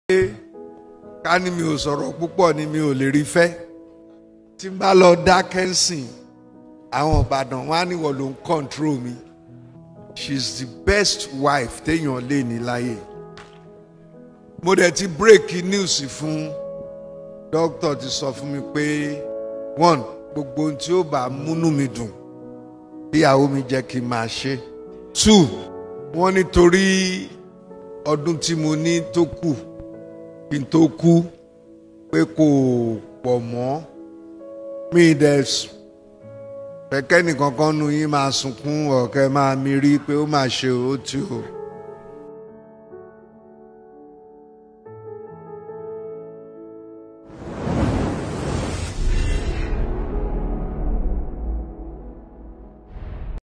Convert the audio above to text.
ká ní mi ò sọ̀rọ̀ púpọ̀ ni mi ò lè rí fẹ́ tí n bá lọ dákẹ́ ń sìn àwọn ìbàdàn wọn á níwọ̀ ló ń control mi she is the best wife téèyàn lè ní láyé mo dẹ̀ ti break news fún dókítà ti sọ fún mi pé one gbogbo ohun tí ó bá múnú mi dùn ìyàwó mi jẹ́ kí n máa ṣe two wọ́n nítorí ọdún tí mo ní tó kù kí n tó kú pé kò pọ̀ mọ́ mi dẹ̀ pẹ̀kẹ́ nìkankan nu yín máa sunkún ọ̀kẹ́ máa mi rí pé ó máa ṣe ó tí o